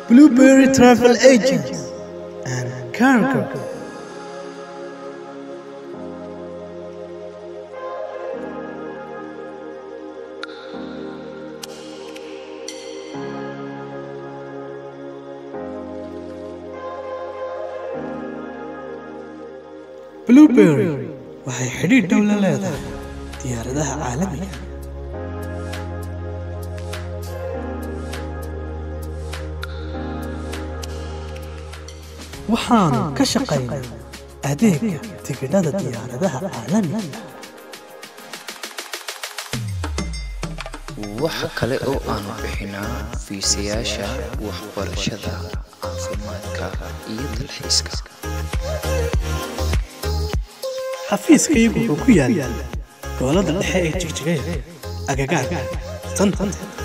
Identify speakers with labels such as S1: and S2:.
S1: Blueberry Travel Agents and Cargo. Blueberry waxay xidhiidh dhow la leedahay diyaaradaha caalamiga ah. waxaanu ka shaqaynaa adeegga tigidhada diyaaradaha caalamiga ah.
S2: waxa kale oo aanu bixinaa fiisayaasha waxbarashada caafimaadka iyo dalxiiska
S1: xafiiskayagu wuxuu ku yaal gobolada dhexe ee jigjigaya agagaarka sanhad